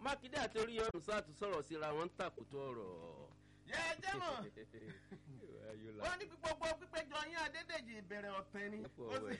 mákindé àti orí ọrùn sáàtú sọ̀rọ̀ síra wọn ń tàkùtọ̀ ọ̀rọ̀. yẹ ẹ jẹ́ mọ̀ wọ́n ní gbogbo pípéjọ yín adédèjì ìbẹ̀rẹ̀ ọ̀tẹ̀ ni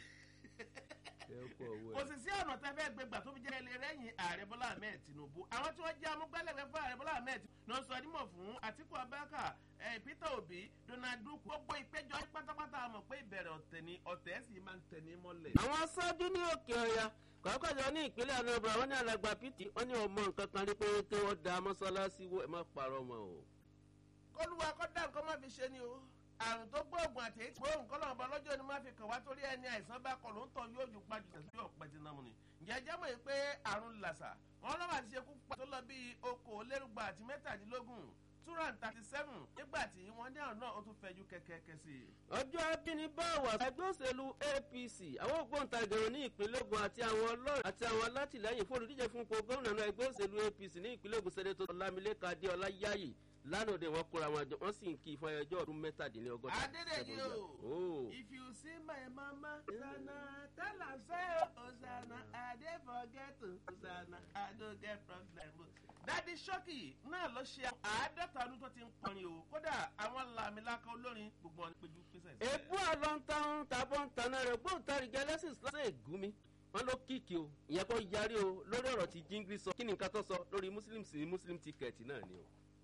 kò sì sí ọ̀nà tẹ́ fẹ́ gbégbà tó fi jẹ́ ilé rẹ́yìn ààrẹ bọ́lá ahmed tinubu àwọn tí wọ́n jẹ́ amúgbálẹ́gbẹ́ fún ààrẹ bọ́lá ahmed ní wọ́n sọ ẹdínmọ̀ fún àtiku abẹ́ká peter obi donald duke gbogbo ìpéjọ pátápátá mọ̀ pé ìbẹ̀rẹ̀ ọ̀tẹ̀ ni ọ̀tẹ̀ sì máa ń tẹ̀ ní mọ́lẹ̀. àwọn aṣáájú ní òkè ọ̀yà kọ̀ọ̀kọ̀jọ ní ìpínlẹ̀ anambra wọn ní alàgbà pt wọn ní ọmọ nǹkan kan rí pé kí wọ́n da mọ́sálásí wọ ẹ̀ má parọ́ mọ́ o. kọlùwà kọ́dà nǹkan má fi ṣe ni o àrùn tó gbóògùn àti èyí tí gbóògùn kọ́ lọ́nà lọ́jọ́ ni máa fi kàn wá torí ẹni àìsàn bá kọ ló ń tọ́ yóò ju gbájú tẹ̀sí yóò pẹ́ ti námu ni. ǹjẹ́ jẹ́ mọ̀ pé àrùn làṣà wọn lọ́wọ́ àti ṣekú pa tó lọ bíi okòólérúgba àti mẹ́tàdínlógún two hundred thirty seven nígbà tí wọ́n ní àrùn náà ó tún fẹjú kẹ́kẹ́kẹ́ sí i. ọjọ́ abínibáwà ẹgbẹ́ òṣèlú apc àwọn ògbóǹtarìgẹ̀rẹ̀ ní ìpínlẹ̀ ogun àti àwọn ọlọ́run àti àwọn alátìlẹyìn fún olùdíje fún ipò gómìnà náà ẹgbẹ́ òṣèlú apc ní ìpínlẹ̀ ogun sẹ́dẹ̀tò ọlámilẹ́ka adéọlá yáyì lánàá òde wọn kóra wọn jọ wọn sì ń kí fún ẹjọ́ ọdún mẹ́tàdínlọ́gọ́ta. adédèjì o if you see my mama sana tell am say osana i dey forget osana i no get problem o. dadi shoki náà ló ṣe àádọ́ta ọdún tó ti ń kọrin o kódà àwọn làmìlaka olórin gbogbo wọn péjú pèsè. èbú àlọ́ntàn tàbọ̀ ń tanná rẹ̀ gbóǹtarìgì ẹlẹ́sìn lọ́sẹ̀ ègúnmi wọn ló kíkì o ìyẹn kó yarí o lórí ọ̀rọ̀ tí jíngírí sọ kí ni nǹkan tó sọ lórí muslim sí muslim ticket náà ni o.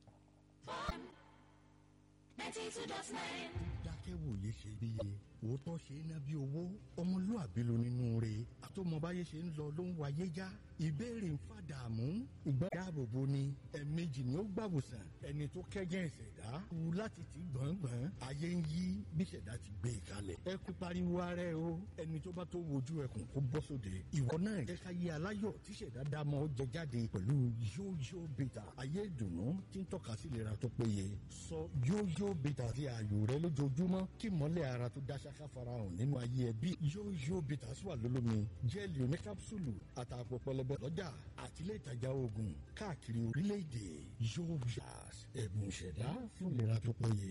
dákẹ́wòye ṣe bíye òótọ́ ṣe é ná bí owó ọmọlúàbí ló nínú rẹ̀ àtọmọbáyé ṣe ń lọ ló ń wáyé já ìbéèrè ń fàdààmú ìgbà dáàbòbò ni ẹ̀ẹ̀mejì ni ó gbàwòsàn ẹni tó kẹ́gẹ́ ìṣẹ̀dá wù láti ti gbọ̀ngbọ̀n ayé ń yí bí ìṣẹ̀dá ti gbé e kalẹ̀ ẹ kú pariwo ara ẹ o ẹni tó bá tó wojú ẹkùn kó bọ́ sóde ìwọ náà jẹ́ ká yé aláyọ̀ tí ìṣẹ̀dá dámọ́ ó jẹ jáde pẹ̀lú yóyó bìtà ayé ìdùnnú tí ń tọ́ka sí ìlera tó péye sọ yóyó bìtà sí ààyò rẹ lójoojúmọ́ kí mọ́lẹ̀ ara tó dá ṣáká farahàn nínú ayé ẹbí yóyó bìtà sí wà lólómi jẹ́ẹ̀lì oníkápsùlù àtàpọ̀ pẹlẹbẹ lọ́jà àtìlẹ́ ìtajà oògùn káàkiri orílẹ̀-èdè yóò yà ẹ̀bùn ìṣẹ̀dá fún ìlera tó péye.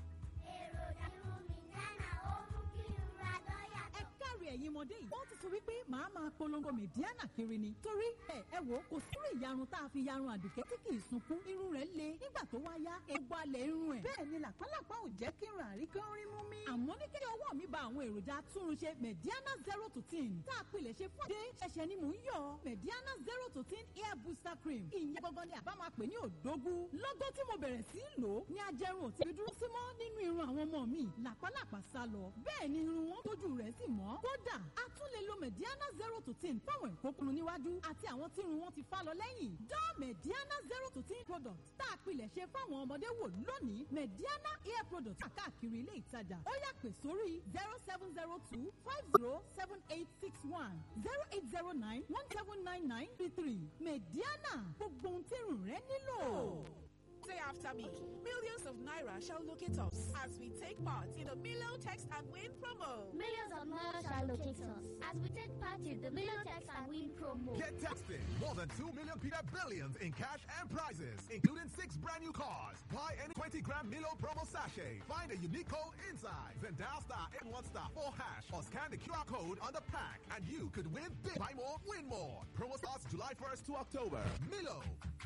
ẹ̀yin ọmọdé yìí. wọ́n ti sọ wípé màá máa polongo mẹ̀díánà kiri ni. torí ẹ ẹ wò kò sírò ìyarun tá a fi yarun àdùkẹ́ tí kì í sunkún. irun rẹ̀ le nígbà tó wá yá egbò alẹ̀ irun ẹ̀. bẹ́ẹ̀ ni làpálàpá ò jẹ́ kí n rà rí kí n rí mú mi. àmọ́ ní kí ọwọ́ mi ba àwọn èròjà túnrunṣe mẹ̀díánà zero to ten. tá a pilẹ̀ ṣe fún adé ṣẹ̀ṣẹ̀ ni mò ń yọ mẹ̀díánà zero to ten hair booster cream. ìyẹn gangan ni àbá máa pè ní òdógún. lọ́gọ́ tí mo bẹ̀rẹ̀ sí í lò ó ní ajẹrun ò ti fi dúró sí mọ́ nínú irun àwọn ọmọ mi làpálàpá sá lọ. bẹ́ẹ̀ ni irun wọn tójú rẹ̀ sì mọ́. kódà a tún lè lo mediana zero to ten fáwọn ìkókùnrin níwájú àti àwọn tí irun wọn ti fá lọ lẹ́yìn. dán mediana zero to ten product tá a pilẹ̀ ṣe fáwọn ọmọdé wò lónìí mediana hair product káàkiri ilé ìtajà ó yà pè sórí zero seven zero two five zero seven eight six one zero eight zero nine one seven nine nine three three mediana gbogbo ohun tí irun rẹ nílò. Say after me. Millions of Naira shall locate us as we take part in the Milo Text and Win promo. Millions of Naira shall locate us as we take part in the Milo Text and Win promo. Get texting. More than 2 million Peter billions in cash and prizes, including six brand new cars. Buy any 20 gram Milo promo sachet. Find a unique code inside. Then dial star 81 star 4 hash or scan the QR code on the pack and you could win big. Buy more, win more. Promo starts July 1st to October. Milo.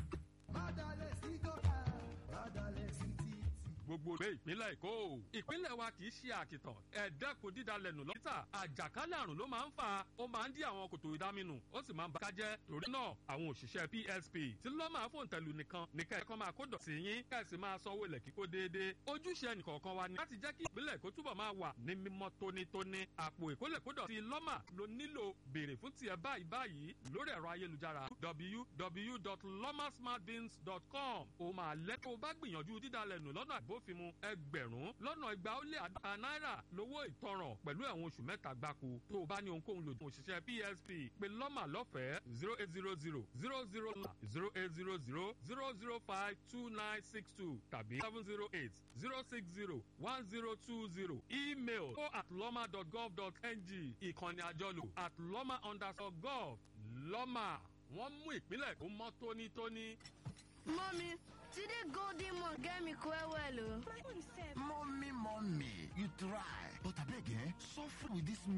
gbogbo ìwé ìpínlẹ̀ èkó ìpínlẹ̀ wa kì í ṣe àkìtàn ẹ̀ẹ́dẹ́kun dídalẹ̀nù lọ́tà àjàkálẹ̀ àrùn ló máa ń fa ó máa ń dí àwọn kòtò ìdáminù ó sì máa ń bàká jẹ́ torí náà àwọn òṣìṣẹ́ psp tí lọ́ máa fòun tẹ̀lú nìkan ní kẹ́kọ̀ọ́ máa kó dọ̀tí yín kẹ́sì máa sanwó ilẹ̀ kíkó déédéé ojúṣe ẹnìkọ̀ọ̀kan wa ni láti jẹ́ kí ìpínlẹ̀ èkó túbọ̀ máa wà ní mímọ́ tónítóní àpò ìkólẹ̀kódọ̀tí lọ́mà ló nílò béèrè fún tiẹ̀ báyìí báyìí lórí ẹ̀rọ ayélujára www.lomasmartbins.com ó máa lẹ́kọ̀ọ́ bá gbìyànjú dídalẹ̀nù lọ́nà àbó bófinmu ẹgbẹ̀rún lọ́nà igba ó lé àdọ́ta náírà lówó ìtanràn pẹ̀lú ẹ̀wọ̀n oṣù mẹ́ta gbáko tó o bá ní ohunkóhun lòdì òṣìṣẹ́ psp pé lọ́mà lọ́fẹ̀ẹ́ zero eight zero zero zero zero zero eight zero zero zero zero five two nine six two tàbí seven zero eight zero six zero one zero two zero email o at lọ́mà dot gov dot ng ìkànnì àjọlò at lọ́mà underscore gov lọ́mà wọ́n mú ìpínlẹ̀ kó mọ́ tónítóní. Mommy, today golden one get me quite well. My own self. Mommy, mommy, you try. But I beg, eh? Suffer with this